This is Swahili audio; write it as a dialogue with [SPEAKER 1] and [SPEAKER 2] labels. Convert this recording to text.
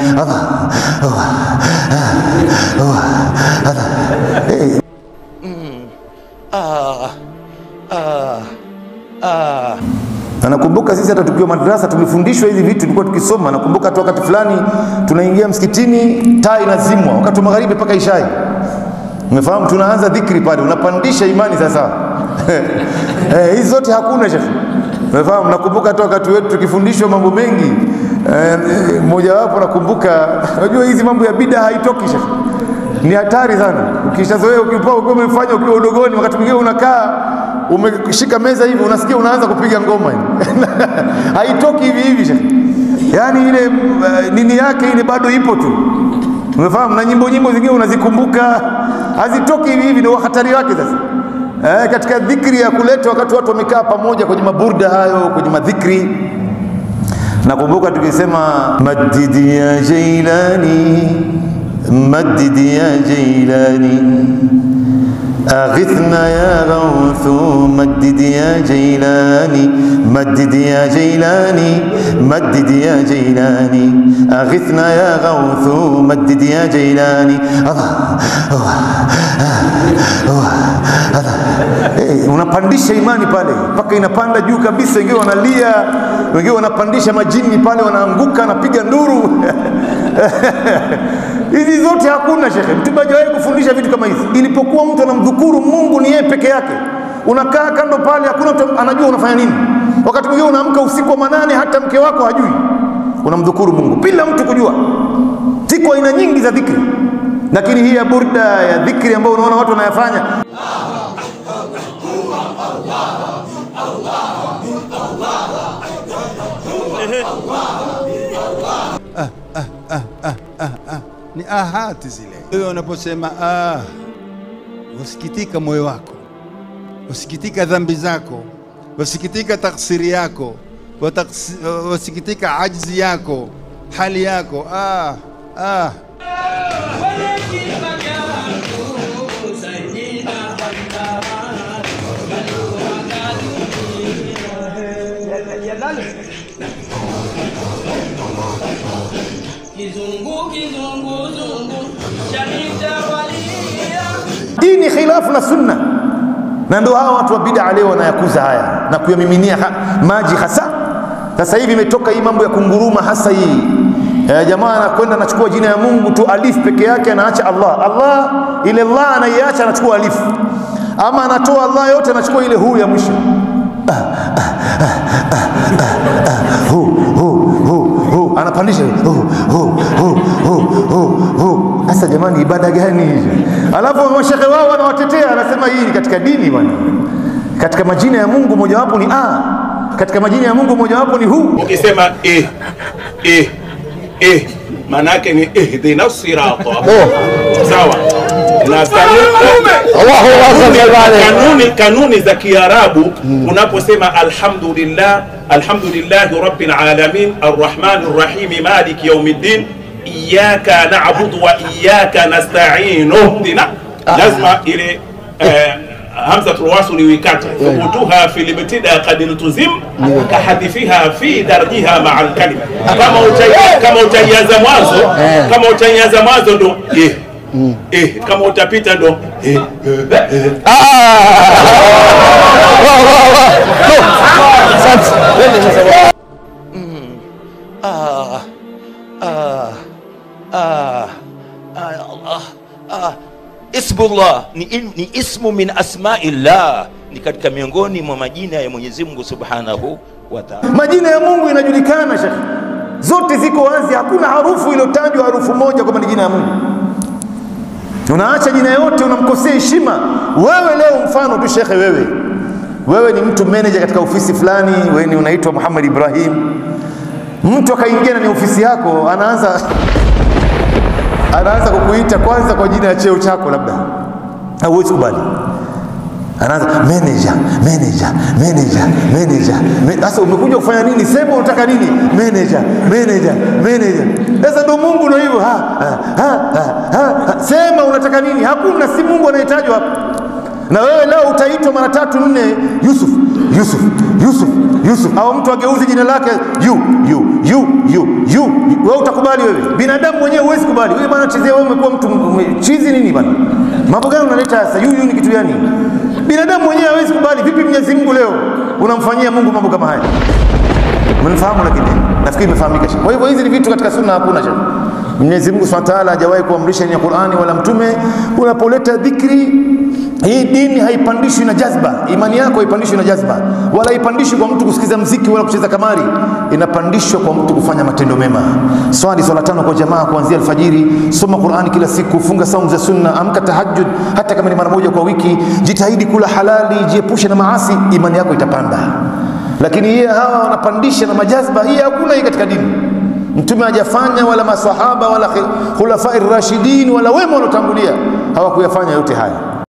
[SPEAKER 1] Allah, Allah, Allah, Allah. Eh,
[SPEAKER 2] ah, ah, ah.
[SPEAKER 1] na nakumbuka sisi hata tukiwa madrasa tumefundishwa hizi vitu, tulikuwa tukisoma. Nakumbuka hata wakati fulani tunaingia msikitini, taa inazimwa wakati wa magharibi mpaka ishai. Umefahamu, tunaanza dhikri pale, unapandisha imani sasa. Eh, hizi zote hakuna shekhe. Umefahamu, nakumbuka hata wakati wetu tukifundishwa mambo mengi eh, mojawapo nakumbuka, unajua hizi mambo ya bida haitoki shekhe ni hatari sana. Ukishazoea ukipoa ukiwa umefanya ukiwa udogoni, wakati mwingine unakaa umeshika meza hivi, unasikia unaanza kupiga ngoma hivi haitoki hivi hivi shekhe. Yaani ile uh, nini yake ile bado ipo tu, umefahamu? Na nyimbo nyimbo zingine unazikumbuka hazitoki hivi hivi, ndio hatari wake sasa. Eh, katika dhikri ya kuleta wakati watu wamekaa pamoja kwenye maburda hayo, kwenye madhikri nakumbuka tukisema madidi ya Jailani, madidi ya Jailani, aghithna ya Ghawthu, madidi ya Jailani, madidi ya Jailani, madidi ya Jailani, aghithna ya Ghawthu, madidi ya Jailani. Allah, Allah, Allah, Allah. Eh, unapandisha imani pale mpaka inapanda juu kabisa, wengine wanalia, wengine wanapandisha majini pale, wanaanguka, anapiga nduru hizi zote hakuna shekhe. Mtume hajawahi kufundisha vitu kama hizi. Ilipokuwa mtu anamdhukuru Mungu ni yeye peke yake, unakaa kando pale, hakuna mtu anajua unafanya nini. Wakati mwingine unaamka usiku wa manane, hata mke wako hajui unamdhukuru Mungu bila mtu kujua. Ziko aina nyingi za dhikri, lakini hii ya burda ya dhikri ambayo unaona watu wanayafanya
[SPEAKER 3] ni ahati zile. Wewe unaposema ah, wasikitika moyo wako, wasikitika dhambi zako, wasikitika taksiri yako, wataks- wasikitika ajzi yako, hali yako ah, ah.
[SPEAKER 4] Kizungu kizungu zungu shanitawalia
[SPEAKER 1] dini khilafu na sunna, na ndio hawa watu wa bid'a leo wanayakuza haya na kuyamiminia ha, maji hasa. Sasa hivi imetoka hii mambo ya kunguruma, hasa hii e, jamaa anakwenda anachukua jina ya Mungu tu alif peke yake, anaacha Allah. Allah ile Allah anaiacha, anachukua alif, ama anatoa Allah yote, anachukua ile hu ya mwisho hu hu hu hu anapandisha hu hu hu hu hu hu. Sasa jamani, ibada gani hizo? Alafu mashehe wao wanawatetea, anasema hii ni katika dini bwana. Katika majina ya Mungu mojawapo ni a, katika majina ya Mungu mojawapo ni hu.
[SPEAKER 5] ukisema eh, eh, eh, maana yake ni ihdina sirata sawa na kanuni, kanuni, kanuni za Kiarabu unaposema alhamdulillah alhamdulillahi rabbil alamin arrahmani rrahim maliki yaumiddin iyyaka na'budu wa iyyaka nasta'in ihdina lazima ile eh, hamzatul wasli wikate thubutuha fi libtida qad iltuzim kahadithiha fi darjiha ma'a alkalima kama utai- kama utaianza mwanzo kama utaianza mwanzo ndo eh eh kama utapita ndo eh eh
[SPEAKER 2] ah, ah, ah, ah, Allah, ah. Ismullah ni, in- ni ismu min asmaillah, ni katika miongoni mwa majina ya Mwenyezi Mungu Subhanahu wa Ta'ala.
[SPEAKER 1] Majina ya Mungu inajulikana shekhe, zote ziko wazi, hakuna harufu iliyotajwa harufu moja kwamba ni jina ya Mungu. Unaacha jina yote, unamkosea heshima. Wewe leo, mfano tu shekhe, wewe wewe ni mtu manager katika ofisi fulani, wewe ni unaitwa Muhammad Ibrahim, mtu akaingia ndani ya ofisi yako, anaanza anaanza kukuita kwanza kwa jina ya cheo chako, labda hauwezi kubali anaanza manager manager manager manager ma- sasa umekuja kufanya nini sema unataka nini manager manager manager sasa ndo mungu ndo hivyo ha, ha, ha, ha, ha, ha. sema unataka nini hakuna si mungu anahitajwa hapa na wewe leo utaitwa mara tatu nne yusuf Yusuf, Yusuf, Yusuf, au mtu ageuzi jina lake yu yu yu yu yu, wewe utakubali wewe? Binadamu mwenyewe huwezi kubali. Wewe bwana chizia, wewe umekuwa mtu ume- chizi nini bwana? Mambo gani unaleta sasa? Yu yu ni kitu gani? Binadamu mwenyewe hawezi kubali. Vipi Mwenyezi Mungu leo unamfanyia Mungu mambo kama haya? Mnifahamu, lakini nafikiri imefahamika. Kwa hivyo hizi ni vitu katika sunna hakuna cha Mwenyezi Mungu Subhanahu wa Ta'ala hajawahi kuamrisha ni Qur'ani wala mtume. Unapoleta dhikri, hii dini haipandishwi na jazba, imani yako haipandishwi na jazba, wala haipandishwi kwa mtu kusikiza mziki wala kucheza kamari. Inapandishwa kwa mtu kufanya matendo mema. Swali swala tano kwa jamaa kuanzia alfajiri, soma Qur'ani kila siku, funga saumu za sunna, amka tahajjud hata kama ni mara moja kwa wiki, jitahidi kula halali, jiepushe na maasi, imani yako itapanda. Lakini yeye hawa wanapandisha na majazba, hii hakuna hii katika dini. Mtume hajafanya wala masahaba wala khulafai rashidin wala wema waliotangulia hawakuyafanya yote haya.